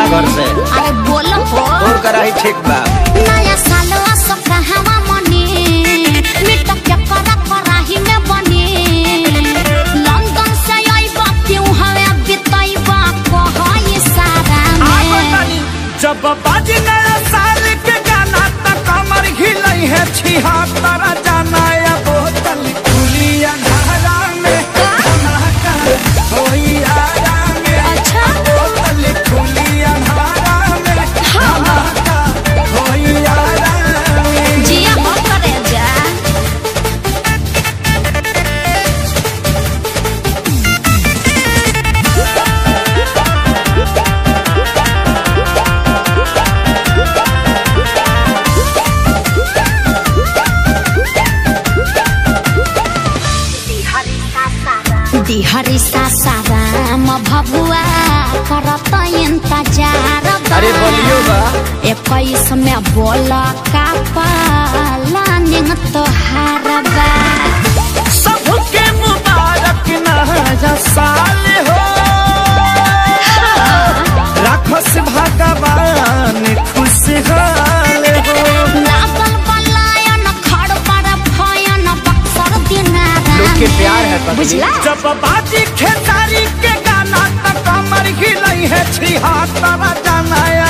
घर से अरे बोलो हो तोर कराही ठीक बा नया साल असो कहवा मने मिट के करा कराही में बने लंदन से आइबा क्यों हवे बिताइबा कहई सारा में जब बाजी नया साल के गाना त कमर हिलई है छिहत्तर जाना या बोतल खुली अंधारा में धमाका होई आरा में अच्छा बोतल खुली अंधारा में धमाका होई आरा में जिया हो करे जा दिहरी सासाराम भभुआ करत इंतजार अरे बोलियो बा इक्कीस में बोल का पालानिंग तोहार बा सबके मुबारक नया साल हो राखस भगवान खुशहाल हो लागल बलायन खड़ पर भयन बक्सर दिनारा लोग के में। प्यार है पगली। बुझला जब बाजी खेसारी के गाना त कमर हिलई है छिहत्तर जाना